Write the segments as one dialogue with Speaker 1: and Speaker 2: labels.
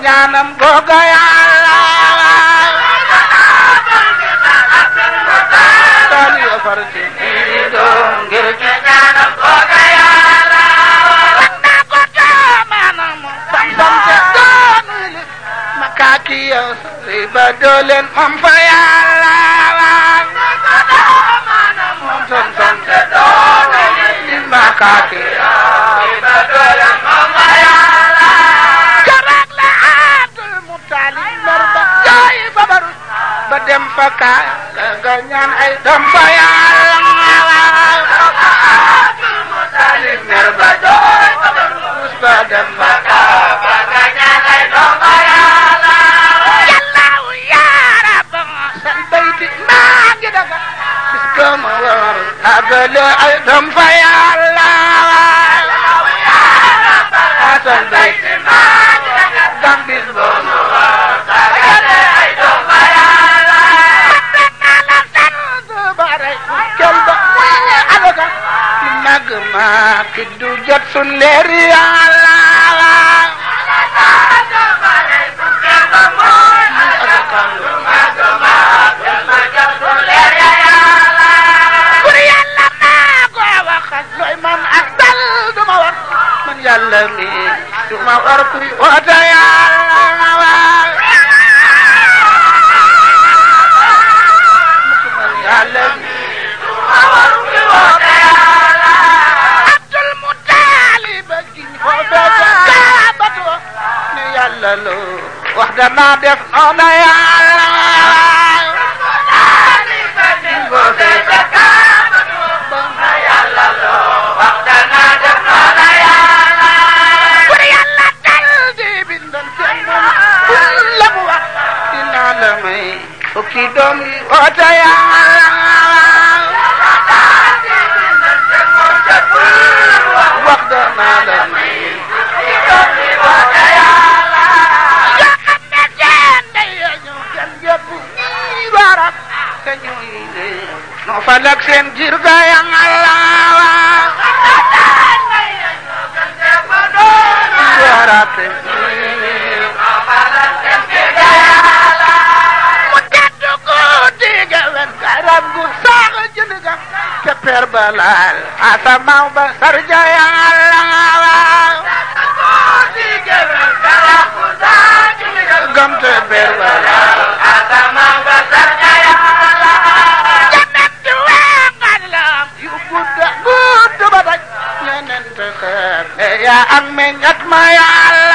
Speaker 1: ñaanam googa yàlla daal yo far ci doom ngir ci ñaanam googa yàlla na ko maanam sam sam te doonu li makaaki yow riba dooleen moom fa yàlla moom sam sam te doonu li makaaki yow riba dooleen moom fa yàlla keroog la Abdul Mutalib mer ba jooy fa baru ba dem fa kaa nga ñaan ay doom fa yàlla Abdul Mutalib mer ba jooy fa baru ba dem fa kaa nga ñaan ay doom fa yàlla yàllaaw yaa rabba san bayti maa ngi daga bis ko ma war àggale ay doom fa yàlla san bayti maa ngi daga dam bis ko ma war àggale ay doom fa yàlla naa la sant bare kel ba muy alaka ci màgg ma ki du jot sun leer yàlla bur yàlla maa ko waxal looy man ak dal du ma war man yàlla mi du ma war kuy woote yàlla waaw man yàlla mi du ma war kuy woote yàlla Abdul Mutalib giñ foofee ca kaabatu ne yàlla loo wax danaa def noona yàlla foofee ca kaabatu ne yàlla loo wax danaa def noona yàlla pour yàlla dal di bindal seen moom la mu wax dinaa la may fukki doom yi woote yàlla wax danaa la may fukki doom yi woote yàlla yoo xam ne seen day ñëw seen yëpp ñii baarab te ñuy ne noo falak seen jir ga yàlla baarab te ñuy noo falak seen jir ga yàlla mu tedd ko digga wen garab gu saax jënd ga te per ba laal asamaaw ba sarja yàlla gam te per ba laal asamaaw ba sarja yàlla jannat di wengal la yu gudda gudd ba daj ñeneen te xeer ne yaa am meññat ma yàlla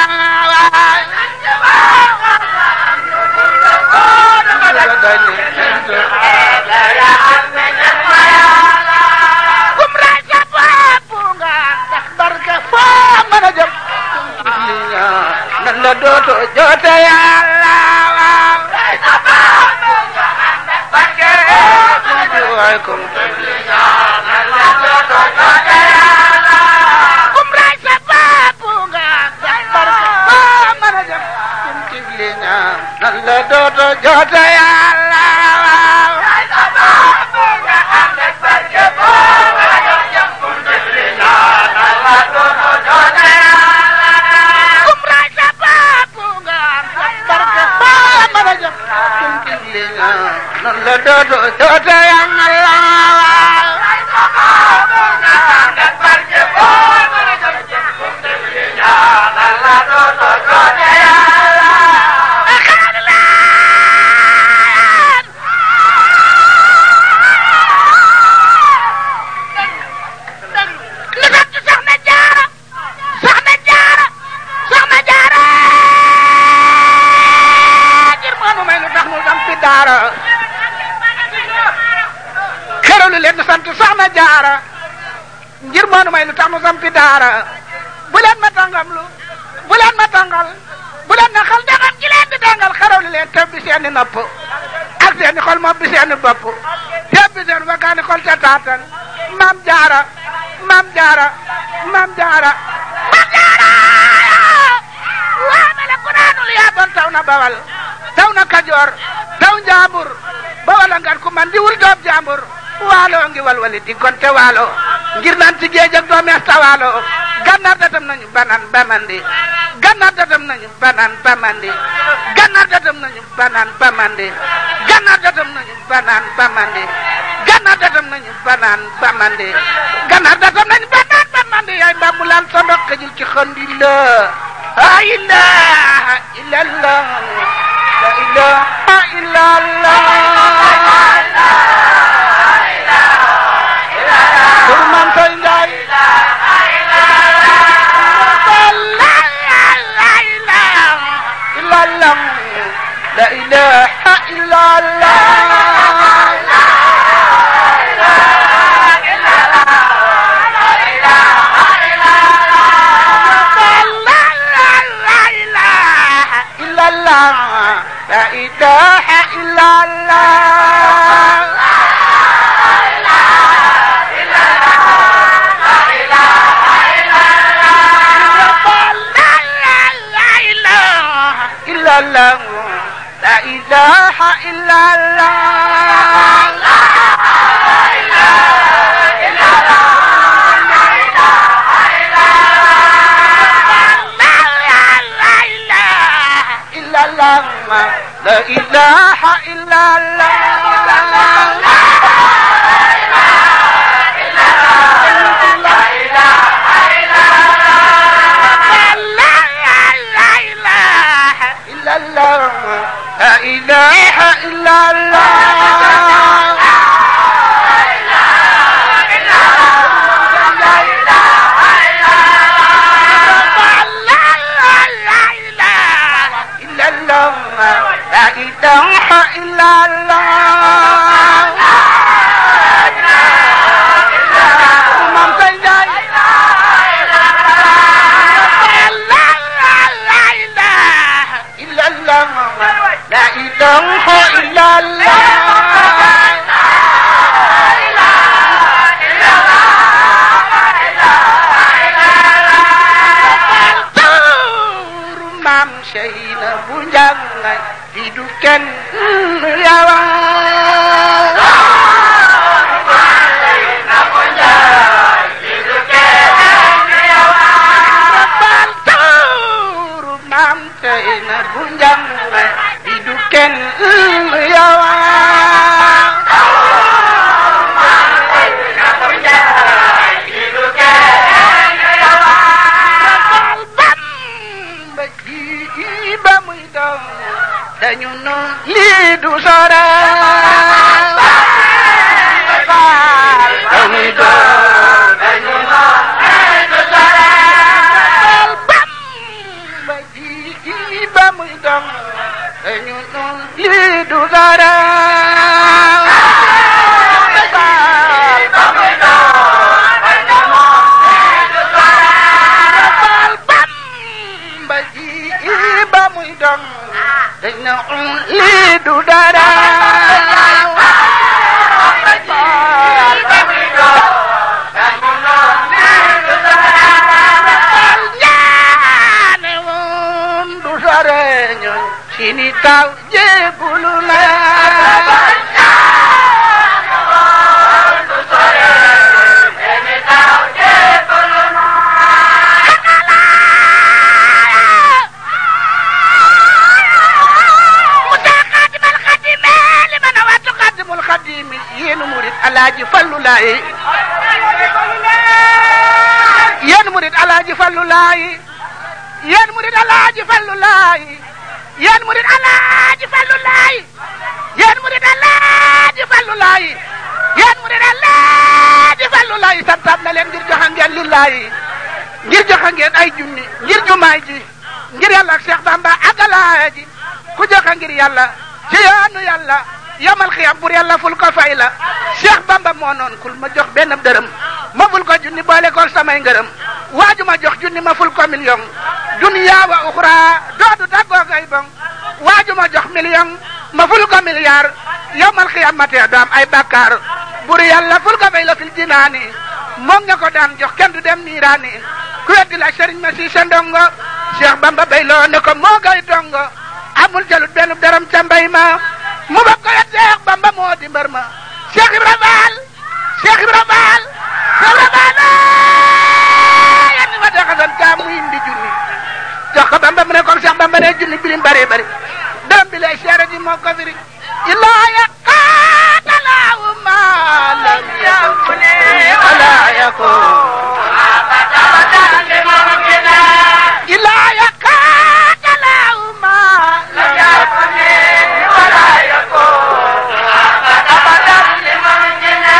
Speaker 1: kum ray sa bopp nga ndax barke foo mën a jëm nan la dooto joote yàlla waaw ray sa bopp nga ndax barke waay kum nan la dooto joote yàlla kum ray sa bopp nga ndax barke foo mën a jëm kum tigli ñaan nan la dooto joote yàlla waaw ray sa bopp nga ndax barke foo mën a jëm kum tigli ñaan nan la dooto joote yàlla kum ray sa bopp nga ndax barke foo mën a jëm kum tigli ñaan nan la dooto joote yàlla ray sa bopp nga ndax barke foo mën a jëm kum tigli ñaan nan la dooto joote yàlla li sant soxna jaara soxna jaara soxna jaara ngir moonu may lu tax mu sampi daara xeralu leen sant soxna jaara ngir moonu may lu tax mu sampi daara bu leen ma tàngam lu bu leen ma tàngal bu leen na xal dangam gi leen di tàngal xeralu leen teb bi seeni nopp ak seeni xol moom bi seeni bopp teb bi seen wakkaani xol ca taatan maam jaara maam jaara maam jaara maam jaara waa mele ku naanul yaa bon taw na bawal taw na kajoor taw njaambur bawal a ngan ku man di wul doob jaambur waalo ngi walwali di gonte waalo ngir naan ci géej ak doomees ta waalo gannaar datam nañu banaan bamandi gannaar datam nañu banaan bamandi gannaar datam nañu banaan bamandi gannaar datam nañu banaan bamandi gannaar datam nañu banaan bamandi gannaar datam nañu banaan bamandi yaay mbambulaan sa ndox xëjul ci xandi la la ilaha illallah la ilaha illallah Kër Maam Say Njaay لا إله إلا الله إلا الله لا إله إلا الله إلا الله لا إله إلا الله إلا الله لا إله إلا الله إلا الله لا إله إلا الله إلا الله لا إله إلا الله Maam Say Njaay إلا الله لا إله إلا الله tuuru maam Seyna bu njàngay di du kenn yawa Rabal tuuru maam Seyna bu njàngay di du kenn yawa Rabal Bamba ji ba muy daw dañu nu lii du sore Rabal ba muy daw dañu nu lii du sore Rabal Bamba ji ba muy daw dañu nu lii du sore Rabal ba muy daw dañu nu Rabal Bamba ji ba muy dong dañ na um lii du dara Rabal ba muy dong dañu na lii du dara Rabal ñaane woon du sore ñun sini taw jébulu la Rabal ñaane woon du sore sini taw jébulu mutaqaddimal xadime li man wa tuqaddimul xadime yéen murid alaaji fallu laay yéen murid alaaji fallu laay yéen murid alaaji fallu laay yéen murid alaaji fallu laay yéen murid alaaji fallu laay yéen murid alaaji fallu laay santaat na leen ngir joxe ngeen lillaay ngir joxe ngeen ay junni ngir jumaay ji ngir yàlla ak Cheikh Bamba agalaaya ji ku joxe ngir yàlla ci yoonu yàlla yamal xiyam pour yàlla ful ko fay la Cheikh Bamba moo noon kul ma jox benn dërëm ma ful ko junni boole ko samay ngërëm waaju ma jox junni ma ful ko million duniya wa uxra doodu daggoo gay bon waaju ma jox million ma ful ko milliard yamal xiyam ma tee do am ay bakkaar bur yàlla ful ko fay la fil jinaani moom nga ko daan jox kenn du dem niiraani ku weddi la sëriñ ma si sa ndongo Cheikh Bamba bay loo ne ko moo gay dongo amul jalut benn dërëm ca mbay ma mu ba ko yet Cheikh Bamba moo di mbër ma Cheikh Ibra Fall Cheikh Ibra Fall Cheikh Ibra Fall Bamba mu ne comme Cheikh Bamba ne junni bilim bari bari dërëm bi lay seere ji moo ko firi illaa ya